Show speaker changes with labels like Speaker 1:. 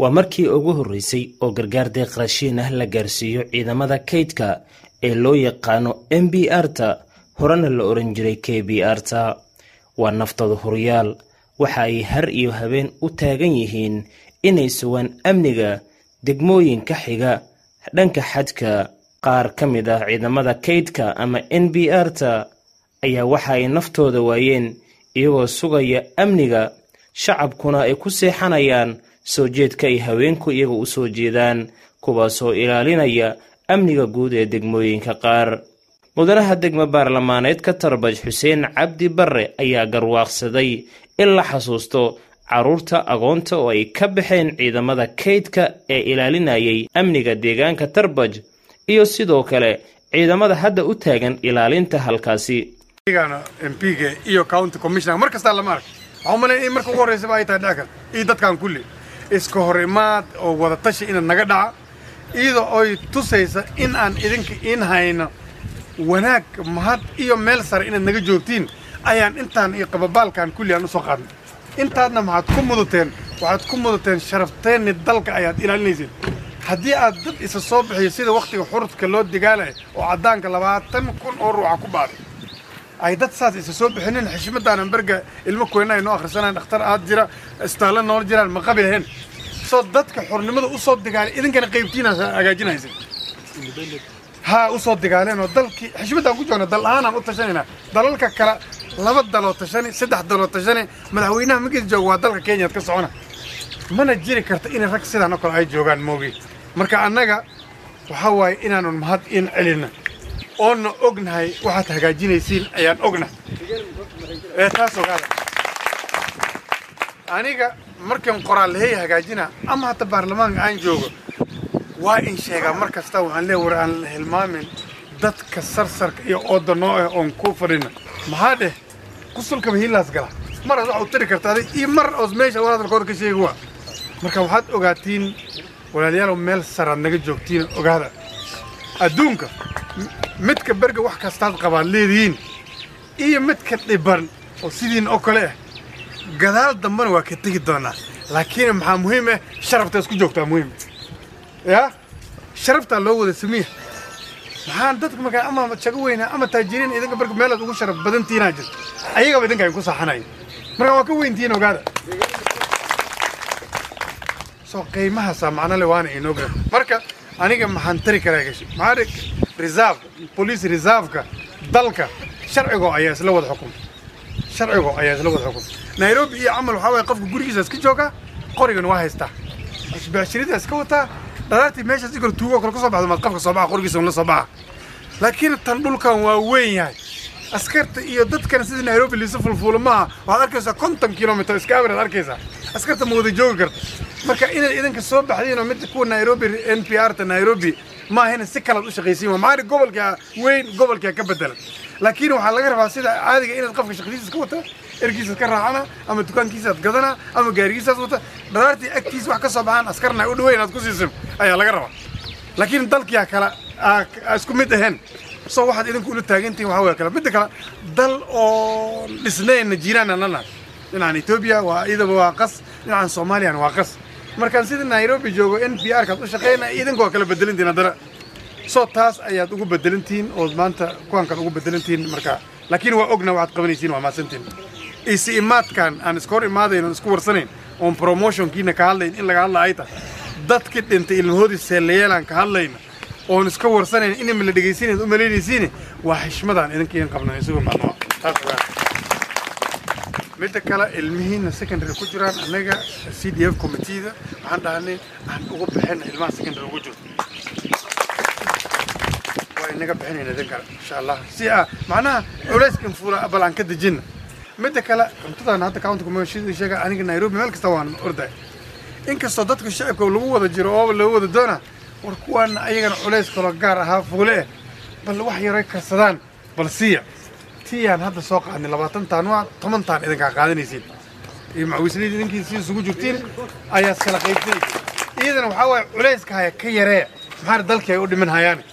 Speaker 1: waa markii ugu horreysay oo gargaar deeq raashiin ah la gaarsiiyo ciidamada kaydka ee loo yaqaano m b r ta horena la oran jiray k b r ta waa naftooda horyaal waxa ay har iyo habeen u taagan yihiin inay sugaan amniga degmooyinka xiga dhanka xadka qaar ka mid ah ciidamada kaydka ama n b r ta ayaa waxa ay naftooda waayeen iyagoo sugaya amniga shacabkuna ay ku seexanayaan soo jeedka ay haweenku iyaga u soo jeedaan kuwaasoo ilaalinaya amniga guud ee degmooyinka qaar mudanaha degmo baarlamaaneed ka tarbaj xuseen cabdi barre ayaa garwaaqsaday in la xasuusto carruurta agoonta oo ay ka baxeen ciidamada kaydka ee ilaalinayay amniga deegaanka tarbaj iyo sidoo kale ciidamada hadda u taagan ilaalinta halkaasi
Speaker 2: mpiga iyo county commissioner mar kastaa lama ark waxaa umalaya in marka ugu horreysaba ay tahay dhackan iyo dadkan kulli iska hor imaad oo wada tashi ina naga dhaca iyadoo oy tusaysa in aan idinka in hayno wanaag mahad iyo meel sare inaad naga joogtiin ayaan intaan iyo qababaalkan kulli aan u soo qaadnay intaadna maxaad ku mudateen waxaad ku mudateen sharafteenni dalka ayaad ilaalinayseen haddii aad dad isa soo bixiyo sida wakhtiga xurudka loo digaalaya oo caddaanka labaatan kun oo ruuxa ku baaday ay dad saas isa soo bixinin xishmadaanan berga ilmo kuyna ay noo akhrisanayan dhakhtar aad jira istaalle noola jiraan ma qabi lahayn soo dadka xornimada u soo digaalay idinkana qaybtiina hagaajinaysa haa u soo digaaleen oo dalkii xishmaddaan ku joogna dal ahaanaan u tashanaynaa dalalka kale laba daloo tashani saddex daloo tashani madaxweynaha magiis jooga waa dalka kenyaad ka socona mana jiri karta in rag sidaan oo kale ay joogaan moogi marka annaga waxaa waaye inaanun mahad in celinna oonna ognahay waxaad hagaajinaysiin ayaan ognahay ee taas ogaada aniga markan qoraal lahey hagaajina ama hata baarlamaanka aan joogo waa in sheegaa mar kasta waxaan leeya war aan la hilmaamin dadka sarsarka iyo ooda noo ah oon ku fadhina maxaa dheh kusulkaba hiilaas gala maraad waxa u tiri karta adig iyo mar oos meesha walaalkooda ka sheegi waa marka waxaad ogaatiin walaalayaalow meel saraad naga joogtiin ogaada adduunka midka berga wax kastaad qabaad leedihiin iyo midka dhiban oo sidiin oo kale ah gadaal dambena waa ka tegi doonaa laakiin maxaa muhiim ah sharafta isku joogtaa muhiim yaa sharaftaa loo wada samiya maxaan dadka markaa ama jago weynaa ama taajiriin idinka berga meelaad ugu sharaf badantiinaa jirto ayagaba idinka ay ku saaxanaya markaa waa ka weyntihiin ogaada soo qiimahaasaa macnole waana inoo gara marka aniga maxaan tari karaa gashi maxaa reserve police reserve-ka dalka sharcigo ayaa isla wada xukum sharcigo ayaa isla wada xukum nairobi iyo camal waxaa waye qofka gurigiisa iska joogaa qorigan waa haystaa isbaashirida iska wataa dhalaartii meeshaas igor tuugo kale kasoo baxdo maad qofka soo baxa qorigiisa un la soo baxa laakiin tan dhulkan waa weyn yahay askarta iyo dadkan sidii nairobi liisa fulfuula maaha waxaad arkaysaa konton kilomitr iska awiraad arkaysaa askarta ma wada joogi karto marka inaad idinka soo baxdiin oo midda kuwa nairobi n p r ta nairobi maahina si kalaad u shaqaysiin waa maali gobolka weyn gobolkaa ka bedelan laakiin waxaa laga rabaa sida caadiga inaad qofka shaqadiisa iska wata ergiisaad ka raacana ama dukaankiisaad gadana ama gaarigiisaad wata dhalaartii agtiisa wax ka soo baxaan askarna u dhaweyn aad ku siisin ayaa laga rabaa laakiin dalkiyaa kala isku mid ahayn soo waxaad idinku ula taagantihin waxaa way kale midda kale dal oo dhisnayna jiiraana lanahay dhinacan etoobiya waa iyadaba waa qas dhinacan soomaaliyana waa qas markaan sida nairobi joogo n p r kaad u shaqaynaya idinku waa kala bedelintiin haddana soo taas ayaad ugu bedelantihiin oo maanta kuwan kale ugu bedelantihiin marka laakiin waa ogna waxaad qabanaysiin waa maasantiin isi imaadkan aan iska hor imaadayn oon isku warsanayn oon promotionkiina ka hadlayn in laga hadla ay tahay dadkii dhintay ilmahoodii seelayeelaan ka hadlayna oon iska warsanayn inama la dhegaysiinayd u malaynaysiine waa xishmadaan idinka idin qabna isugu macnua taas ogaa midda kale ilmihiina secondary ku jiraan annaga c d f committeeda waxaan dhahnay aan ugu bixina ilmaha secondary ugu jirto waa inaga bixinayna idin kale insha allah si ah macnaha culays infuula bal aan ka dejina midda kale cuntadan hadda county commission sheega aniga nairobi meel kasta waan orday inkastoo dadka shacibka lagu wada jiro oo loo wada doona war kuwaana ayagana culays kaloo gaar ahaa fuule eh bal wax yaray karsadaan bal siiya tiyaan hadda soo qaadnay labaatan taan waa toban taan idinkaa qaadanaysiin iyo macawisliyada idinkii si isugu jirtiin ayaad kala qaybsanaysiin iyadana waxaa waaye culayska haya ka yaree maxaa dalkii ay u dhiman hayaan